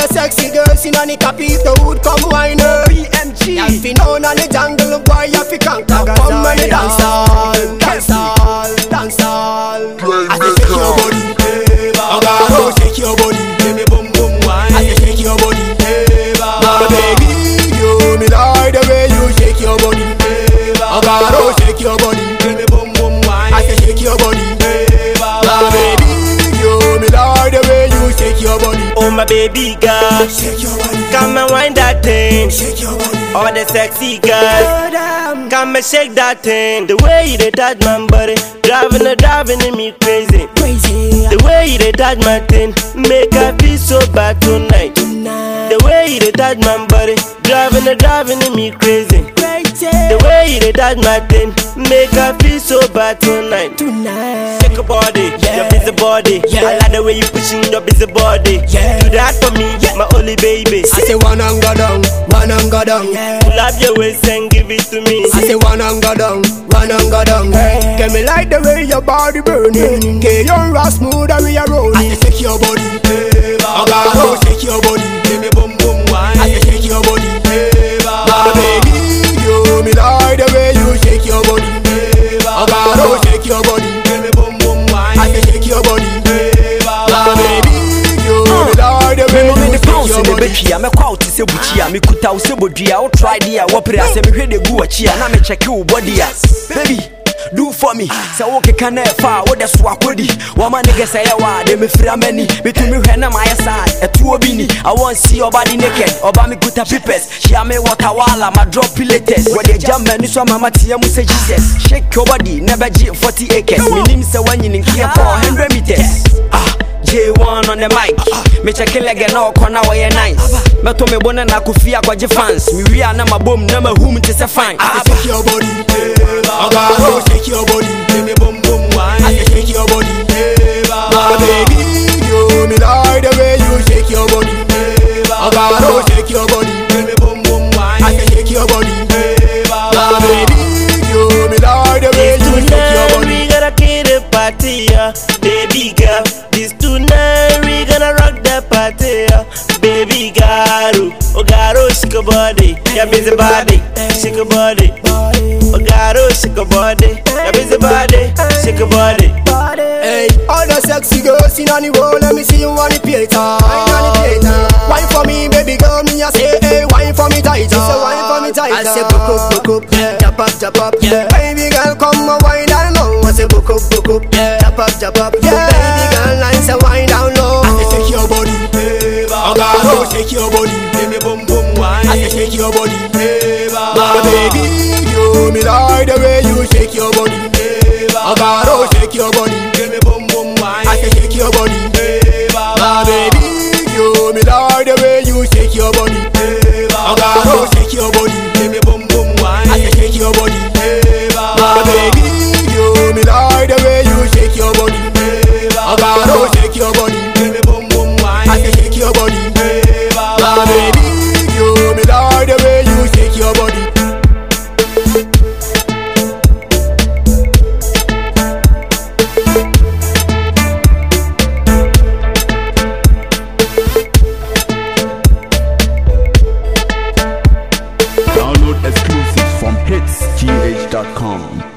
the sexy girls in the capi, the wood come wine her. BMG. Y'all fi know na the jungle boy, you fi conquer. Come on the dance hall, dance hall, dance hall. I say shake your body, Ogaro, shake your body, Give me boom boom wine. I say shake your body, my baby, you me like the way you shake your body. Ogaro, shake your body, Give me boom boom wine. I say shake your body, my baby, you me like the way you shake your body. Oh my baby girl, Shake your body, come and wind that thing. shake your body. All the sexy girls, come and shake that thing. The way you dey touch my body, driving and driving me crazy. Crazy, The way you dey touch my thing, make I feel so bad tonight. The way you dey touch my body, driving and driving me crazy. crazy. The way you dey touch my thing, make I feel so bad tonight. Tonight. Shake your body, your busy body. Yeah. I like the way you pushing your busy body. Yeah. Do that for me, my only baby. I say one and go down, one and go down. Pull up your waist and give it to me. I say one and go down, one and go down. Get me like the way your body burning. Get your raw smooth and we are rolling. I say shake your body, Ogaro, shake your body. Give me boom boom wine. I say shake your body, my baby. You me like the way you shake your body, Ogaro, shake your body. Give me boom boom wine. I say shake your body, my baby. You me like the way Memo me you de shake pounds your ne body. betwi a mɛkɔ a wote sɛ bukyi a mekuta wo sɛ bodua wo try de a wɔpere a sɛ mehwɛ de gu akyi a na mekyɛke wo bɔde a baby do for me sɛ wokeka na ɛfa a wode so akɔdi wɔma ne gɛ sɛ yɛwɔ a de mefira m'ani metumi hwɛ na mayɛ saa ɛtoɔ bi ni I want see your body naked ɔba mekuta pipes hyia me watawala ma drop pilates wɔde agya m'ani so ama mateɛ mu sɛ jesus shake your body na bɛgye 40 acres menim sɛ woanyini nkeɛ kɔ 100 meters ah J1 on the mic Me check leg na ọkọ na wɔyɛ nice Mɛto me bo ne na kofi akɔgye fans Me wie a na ma bom na ma hum te sɛ fine I say shake your body, Ogaro, shake your body. Give me boom boom I wine. say shake your body, my baby. You me like the way you shake your body. Ogaro, shake your body. Give me boom boom I wine. say shake your body, my baby. You me like the way you shake your Tonight body. we gonna kill the party, yeah. baby girl. This tonight we gonna rock the party, yeah. baby girl. Oh, garo, shake your body, your busy body, shake your body. Oh, garo, shake your body, your busy body, shake your body. Hey, all the sexy girls in on the roll, let me see you on the theater. Wine on the theater. Wine for me, baby girl, me I say, hey, wine for me tighter. Say wine for me tighter. I say, book up, book up, yeah. Jump up, jump up, yeah. Baby girl, come and wine down low. I say, book up, book up, yeah. Jump up, jump up, yeah. Baby girl, I say, wine down low. I say, shake your body, Ogaro, shake your body. Give me boom boom wine. I say, shake your body, my baby. You me like the way you shake your body. Ogaro, shake your body. Give me boom boom wine. I say shake your body, my baby. You me like the way you shake your body. Ogaro, shake your body. Give me boom boom wine. I say shake your body, my baby. You me like the way you shake your body. Ogaro, shake your body. Give me boom boom wine. I say shake your body, my baby. You me like the way you shake your body. Download exclusives from hitsgh.com.